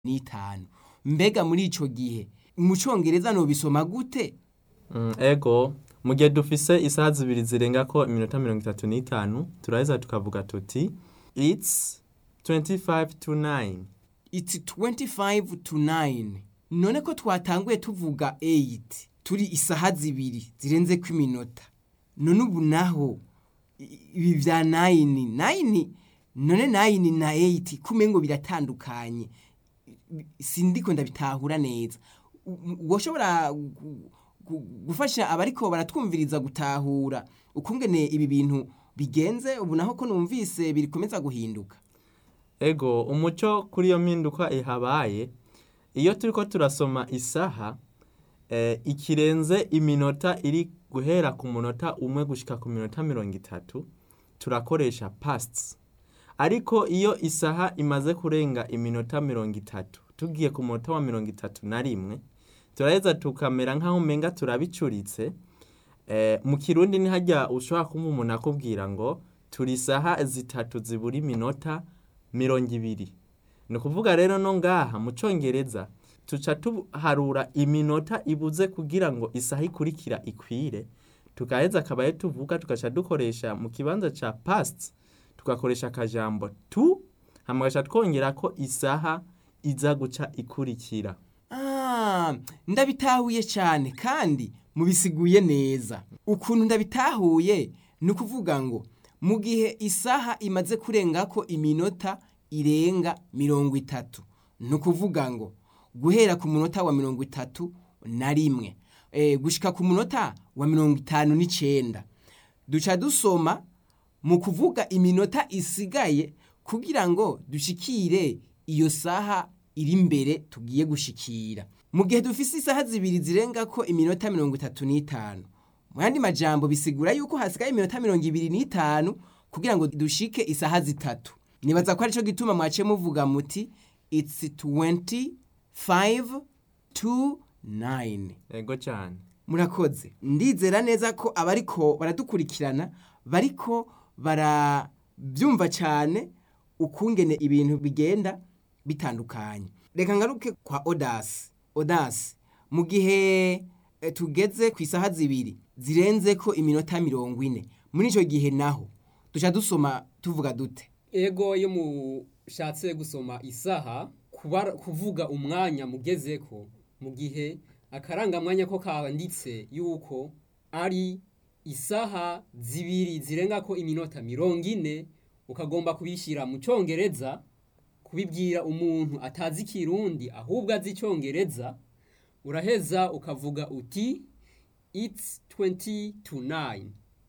n'itanu mbega muri ico gihe mu congereza nobisoma gute Mm, ego mu gihe dufise isaha zibiri zirengako iminota mirongo itatu n'itanu turaheza tukavuga tuti its 25 to 9 it's 25 to 9 none ko twatanguye tuvuga 8 turi isaha zibiri zirenze ko iminota none ubu naho i- ibi vya 9 9 none 9 na 8 kumengo biratandukanye sindiko ndabitahura neza U- u- woshobora gu- gu- gufasha abariko baratwumviriza gutahura ukungene ibi bintu bigenze ubu naho ko numvise birikomeza guhinduka ego umuco kuri iyo mpinduka ihabaye iyo turiko turasoma isaha eh, ikirenze iminota iri guhera ku munota umwe gushika ku minota mirongo itatu turakoresha pasts ariko iyo isaha imaze kurenga iminota mirongo itatu tugiye ku munota wa mirongo itatu na rimwe turaheza tukamera nk'aho umenga turabicuritse eh, mu kirundi ntihajya ushobora kumva umuntu akubwira ngo turi isaha zitatu zibura iminota mirongo ibiri ni ukuvuga rero no ngaha mu congereza tuca tuharura iminota ibuze kugira ngo isaha ikurikira ikwire tukaheza akabaye tuvuga tugaca dukoresha mu kibanza ca past tugakoresha akajambo tu hama gaca twongera ko isaha iza guca ikurikira Ah, ndabitahuye cyane kandi mubisiguye neza ukuntu ndabitahuye ni ukuvuga ngo mu gihe isaha imaze kurenga ko iminota irenga mirongo itatu ni ukuvuga ngo guhera ku munota wa mirongo itatu na rimwe e, gushika ku munota wa mirongo itanu n'icenda duca dusoma mu kuvuga iminota isigaye kugira ngo dushikire iyo saha iri imbere tugiye gushikira mu gihe dufise isaha zibiri zirenga ko iminota mirongo itatu n'itanu mu yandi majambo bisigura yuko hasigaye iminota mirongo ibiri n'itanu kugira ngo dushike isaha zitatu nibaza ko arico gituma mwace muvuga muti it's 25 to 9 ego cyane murakoze ndizera neza ko abariko baradukurikirana bariko barabyumva cyane ukungene ibintu bigenda bitandukanye reka ngaruke kwa odasi odasi mu gihe eh, tugeze ku isaha zibiri zirenze ko iminota mirongo ine muri icyo gihe naho duca dusoma tuvuga dute ego iyo mushatse gusoma isaha kubara- kuvuga umwanya mugezeko mu gihe akarangamwanya ko kanditse yuko ari isaha zibiri zirenga ko iminota mirongo ine ukagomba kubishyira mu cyongereza kubibwira umuntu atazi ikirundi ahubwo azi icyongereza uraheza ukavuga uti it's 20 to 9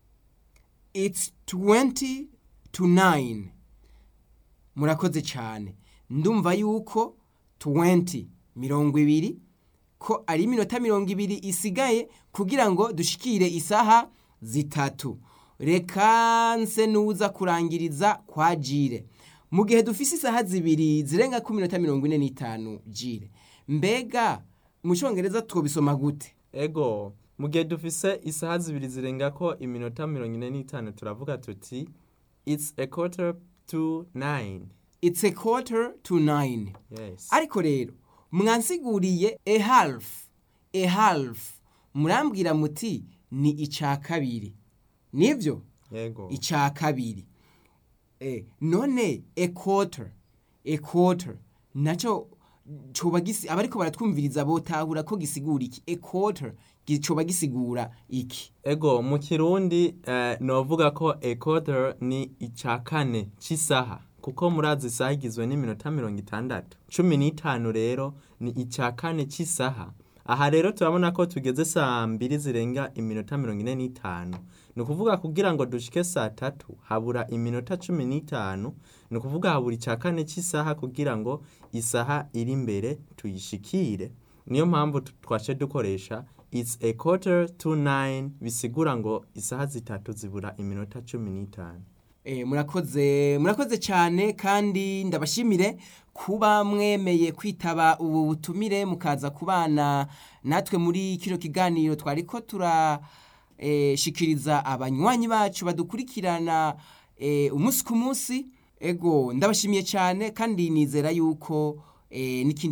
it's 20 to 9 murakoze cyane ndumva yuko 20 mirongo ibiri ko ari iminota mirongo ibiri isigaye kugira ngo dushikire isaha zitatu reka nse nuza kurangiriza kwa jire mu gihe dufise isaha zibiri zirenga ku minota mirongo ine n'itanu jire mbega mu cyongereza twobisoma gute ego mu gihe dufise isaha zibiri zirenga ko iminota mirongo ine n'itanu turavuga tuti it's a quarter to nine it's a quarter to 9 yes ariko rero mwansiguriye a half a half murambwira muti ni ica kabiri nibyo yego ica kabiri eh, none a quarter a quarter naco coba gisi abariko baratwumviriza botahura ko gisigura iki a quarter gi- coba gisigura iki ego mu kirundi eh, novuga ko a quarter ni ica kane c'isaha kuko murazi isaha igizwe n'iminota mirongo itandatu cumi n'itanu rero ni ica kane c'isaha aha rero turabona ko tugeze saa mbiri zirenga iminota mirongo ine n'itanu ni ukuvuga kugira ngo dushike saa tatu habura iminota cumi n'itanu ni ukuvuga habura ica kane c'isaha kugira ngo isaha iri imbere tuyishikire niyo mpamvu tu- twace dukoresha it's a quarter to nine bisigura ngo isaha zitatu zibura iminota cumi n'itanu E, murakoze murakoze cyane kandi ndabashimire kuba mwemeye kwitaba ubu butumire mukaza kubana natwe muri kino kiganiro twari ko turashikiriza abanywanyi bacu badukurikirana e, umunsi ku munsi ego ndabashimiye cyane kandi nizera yuko eh, n'ikindi